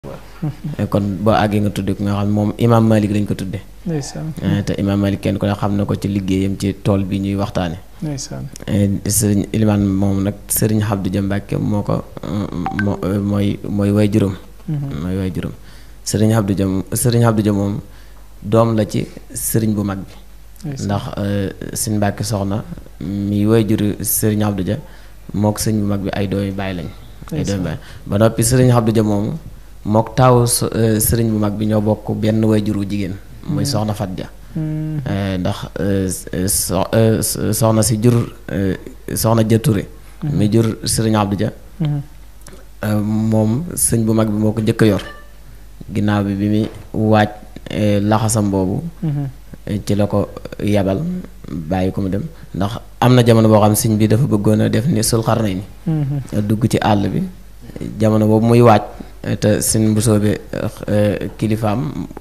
kon boo àggee nga tudde ko nga xam moom imaam Malik lañ ko tudde ndeysaan te imaam Malik kenn ku ne xam na ko ci liggéeyam ci tool bi ñuy waxtaane ndeysaan sëriñ ilimaan moom nag sëriñ Abdou Dia Mbàkke moo ko moo mooy mooy way juróom mooy way juróom sëriñ Abdou Dia sëriñ Abdou Dia moom doom la ci sëriñ bu mag bi ndax sëñ Mbàkke soxna mi way juru sëriñ Abdou Dia mook sëñ bu mag bi ay doomi baay lañ ay doomi baay ba noppi sëriñ Abdou Dia moomu mook taawu sëriñ bu mag bi ñoo bokk benn way juru jigéen muy soxna Fat Dia ndax soxna si jur soxna Dia Touré mi jur sëriñ Abdou Dia moom sëñ bu mag bi moo ko njëkk a yor ginnaaw bi bi muy waaj laxasam boobu ci la ko yabal bàyyi ko mu dem ndax am na jamono boo xam sëñ bi dafa bëggoon a def ni sul xarnay ni dugg ci àll bi jamono boobu muy waaj te sëñ bu soobee kilifaam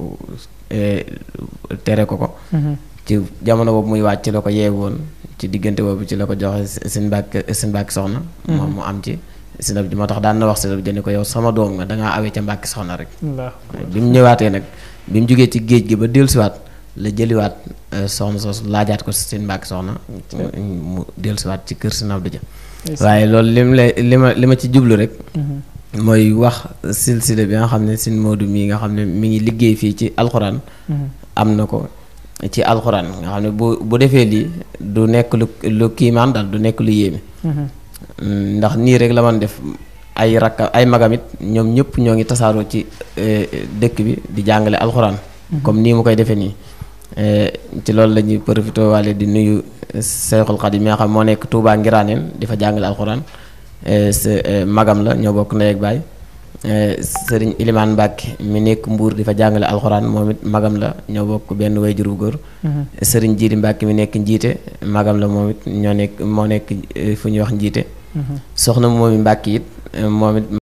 tere ko ko ci jamono boobu muy waaj ci la ko yeewoon ci diggante boobu ci la ko joxe sëñ Mbàkke sëñ Mbàkke soxna moom mu am ci sinab ji moo tax daan na wax sinab ji ni ko yow sama doom nga dangaa awee ca Mbàkke soxna rek bi mu ñëwaatee nag bi mu jógee ci géej gi ba dellusiwaat la jëliwaat soxna soosu laajaat ko seen Mbàkke soxna mu dellusiwaat ci kër Sëñ Abdou Dia waaye loolu li mu lay li ma li ma ci jublu rek mooy wax silsile bi nga xam ne Sëñ Moodu mii nga xam ne mi ngi liggéey fii ci alxuraan am na ko ci alxuraan nga xam ne bu bu defee lii du nekk lu lu kiimaan daal du nekk lu yéeme ndax nii rek la man def ay rakka ay magamit ñoom ñëpp ñoo ngi tasaaroo ci dëkk bi di jàngale alxuraan comme nii mu koy defee nii ci loolu la ñuy profité waale di nuyu Seexul Xadim mi nga xam moo nekk Touba Ngiraaneen di fa jàngale alxuraan magam la ñoo bokk ndey ak baay sëriñ Ilimaan Mbàkke mi nekk Mbuur di fa jàngale alxuraan moom it magam la ñoo bokk benn wayjur bu góor sëriñ Jiili Mbàkke mi nekk njiite magam la moom it ñoo nekk moo nekk fu ñuy wax njiite soxna moomi Mbàkke it moom it